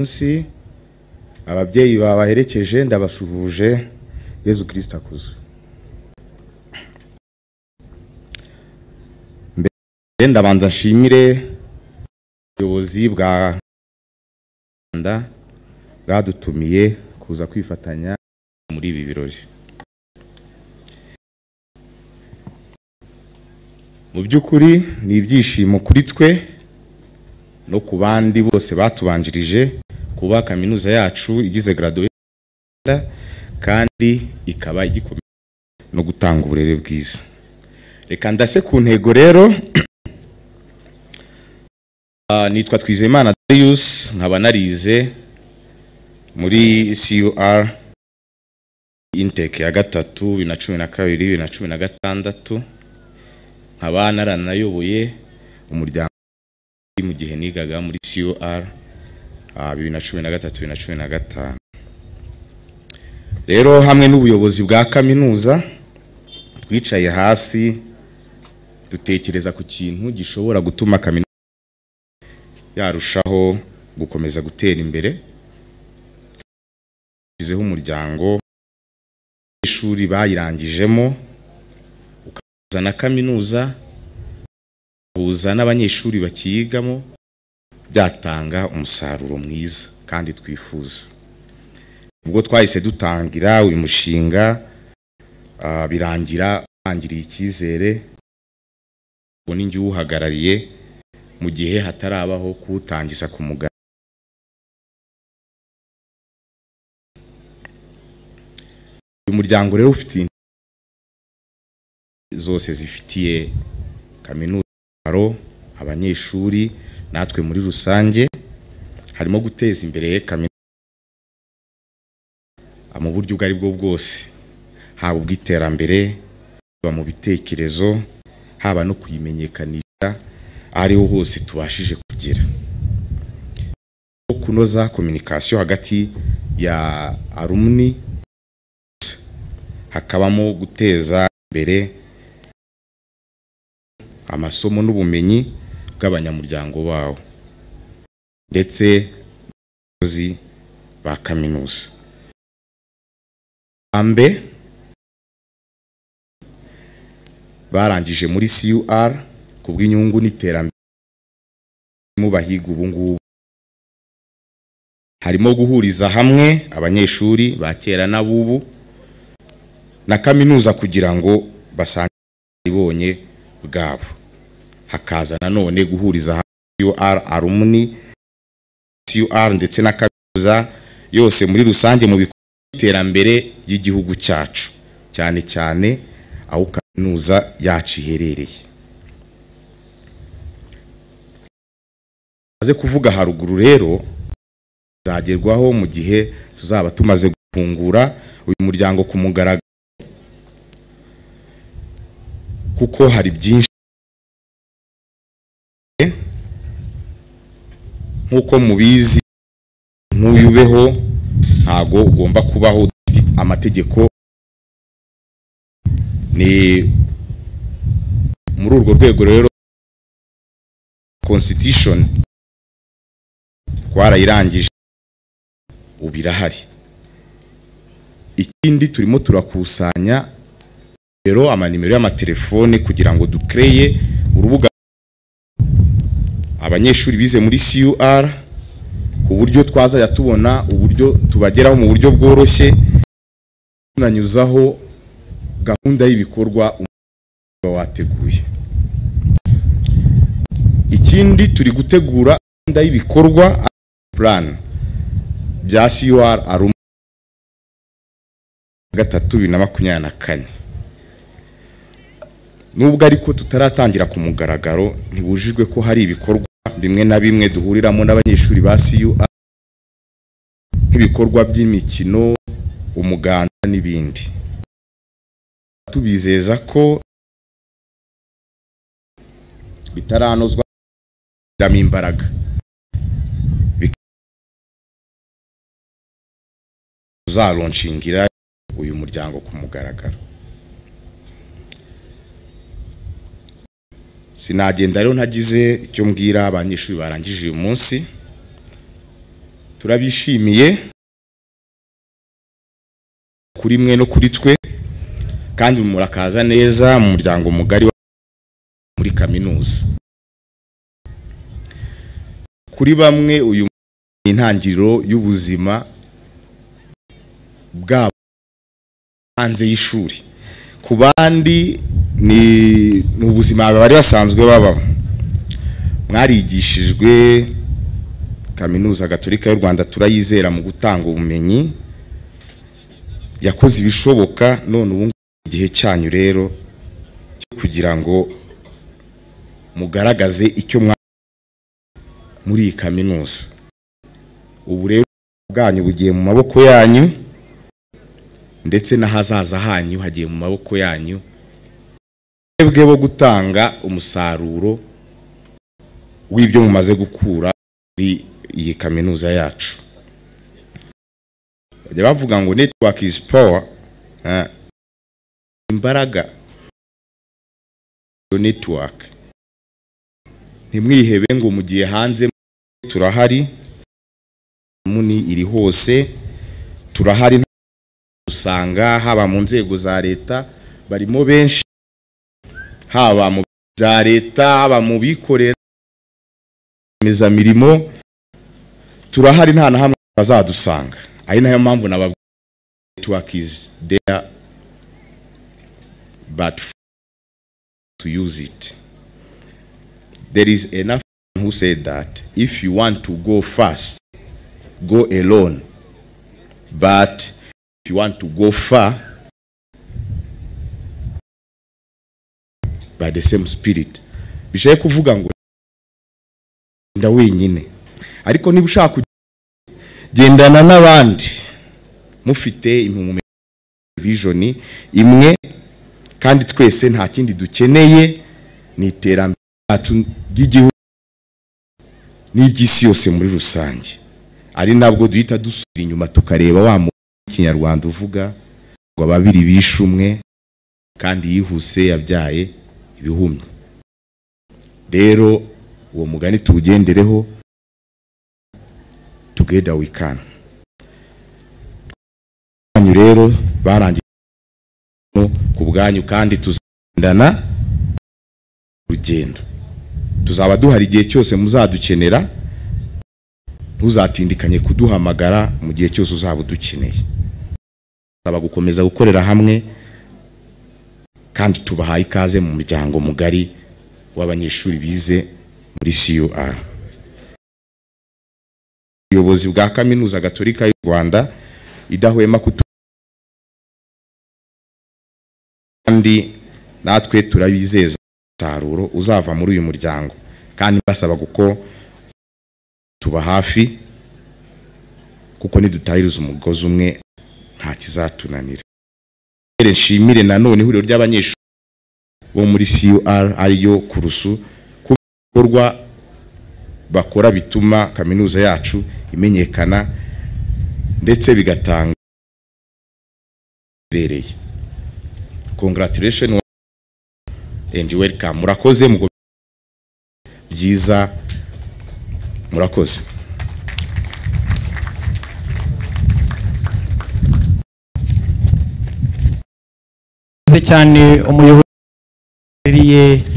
munsi ababyeyi babaherekeje ndabasuhuje yezu kirisita akuze mbere ndabanza nshimire ubuyobozi bwa rwanda bwadutumiye kuza kwifatanya muri ibi birori mu by'ukuri ni ibyishimo kuri twe no ku bandi bose batubanjirije kuba kaminuza yacu igize graduation kandi ikaba igikomeye no gutanga uburere bwiza reka ndase ku ntego rero Ah, nitwa twizeyimana darius nkaba narize muri cur inteke ya gatatu bibiri na cumi na kabiri bibiri na cumi na gatandatu nkaba naranayoboye umuryango mu gihe nigaga muri cur ah, bibiri na cumi na gatatu bibiri na cumi na gatanu rero hamwe n'ubuyobozi bwa kaminuza twicaye hasi dutekereza ku kintu gishobora gutuma kaminuza yarushaho gukomeza gutera imbere tugizeho umuryango ishuri bayirangijemo ukahuza na kaminuza uhuza n'abanyeshuri bakiyigamo byatanga umusaruro mwiza kandi twifuza ubwo twahise dutangira uyu mushinga ah, birangira utangiriye icyizere ubu ni njye uwuhagarariye mu gihe hatarabaho kuwutangiza ku mugaragaro uyu muryango rero ufite intego zose zifitiye kaminuza umumaro abanyeshuri natwe muri rusange harimo guteza imbere kaminuza mu buryo ubwo ari bwo bwose haba ubw'iterambere haba mu bitekerezo haba no kuyimenyekanisha aho ariho hose tubashije kugira no kunoza kominikasiyo hagati ya alumni hakabamo guteza imbere amasomo n'ubumenyi bw'abanyamuryango bawo ndetse n'abakozi ba kaminuza ambe barangije muri cur ku bw'inyungu n'iterambere mu bahiga ubu ngubu harimo guhuriza hamwe abanyeshuri ba kera n'abubu na kaminuza kugira ngo basange ibonye bwabo hakaza nanone guhuriza hamwe CUR alumni CUR ndetse na kaminuza yose muri rusange mu bikorwa by'iterambere ry'igihugu cyacu cyane cyane aho kaminuza yacu iherereye maze kuvuga haruguru rero bizagerwaho mu gihe tuzaba tumaze gufungura uyu muryango ku mugaragaro kuko hari byinshi nk'uko mubizi nk'uyu ubeho ntago ugomba kubaho udafite amategeko ni muri urwo rwego rero constitution twarayirangije ubu irahari ikindi turimo turakusanya rero amanimero y'amatelefone kugira ngo dukreye urubuga abanyeshuri bize muri cur ku buryo twazajya tubona uburyo tubageraho mu buryo bworoshye tunanyuzaho gahunda y'ibikorwa umuba wateguye ikindi turi gutegura gahunda y'ibikorwa plan bya cur arum gatatu bibiri na makumyabiri na kane nubwo ariko tutaratangira ku mugaragaro ntibujijwe ko hari ibikorwa bimwe na bimwe duhuriramo n'abanyeshuri ba CUR nk'ibikorwa by'imikino umuganda n'ibindi tubizeza ko bitaranozwa damo imbaraga uzaronshingira uyu muryango ku mugaragaro sinagenda rero ntagize icyo mbwira abanyeshuri barangije uyu munsi turabishimiye kuri mwe no kuri twe kandi murakaza neza mu muryango mugari wa- muri kaminuza kuri bamwe uyu ni intangiriro y'ubuzima bwabo hanze y'ishuri ku bandi ni ni ubuzima bari basanzwe babamo mwarigishijwe kaminuza gatolika y'u rwanda turayizera mu gutanga ubumenyi yakoze ibishoboka none ubu ngubu ni igihe cyanyu rero cyo kugira ngo mugaragaze icyo mwa muri iyi kaminuza ubu rero bwanyu bugiye mu maboko yanyu ndetse n'ahazaza hanyu hagiye mu maboko yanyu mwebwe bo gutanga umusaruro w'ibyo mumaze gukura muri iyi kaminuza yacu bajya bavuga ngo network is power eh, imbaraga Iyo network ntimwihebe ngo mu gihe hanze turahari muni iri hose turahari usanga haba mu nzego za leta barimo benshi haba mu bya leta haba mu bikorera meza mirimo turahari nta na hamwe bazadusanga ari nayo mpamvu nababwira network is there but to use it there is enough who said that if you want to go fast go alone but if you want to go far by the same spirit bishaye kuvuga ngo genda wenyine ariko niba ushaka kugenda, gendana n'abandi mufite impumuro vision imwe kandi twese nta kindi dukeneye ni iterambere ryacu ry'igihugu n'iry'isi yose muri rusange ari nabwo duhita dusubira inyuma tukareba wa muntu w'ikinyarwanda uvuga ngo ababiri bishe umwe kandi yihuse yabyaye ibihumyo rero uwo mugani tuwugendereho together we can Banyu rero barangije ku bwanyu kandi tuzagendana urugendo tuzaba duhari igihe cyose muzadukenera ntuzatindikanye kuduhamagara mu gihe cyose uzaba udukeneye saba gukomeza gukorera hamwe kandi tubahaye ikaze mu muryango mugari w'abanyeshuri bize muri CUR ubuyobozi bwa kaminuza gatolika y'u Rwanda idahwema kutu kandi natwe turabizeza umusaruro uzava muri uyu muryango kandi basaba kuko tuba hafi kuko nidutahiriza umugozi umwe nta kizatunanira Mbere nshimire nanone ihuriro ry'abanyeshuri bo muri CUR ariyo kurusu ku bikorwa bakora bituma kaminuza yacu imenyekana ndetse bigatanga ibereye congratulation and welcome murakoze mugo byiza murakoze Murakoze cyane umuyobozi w'akarere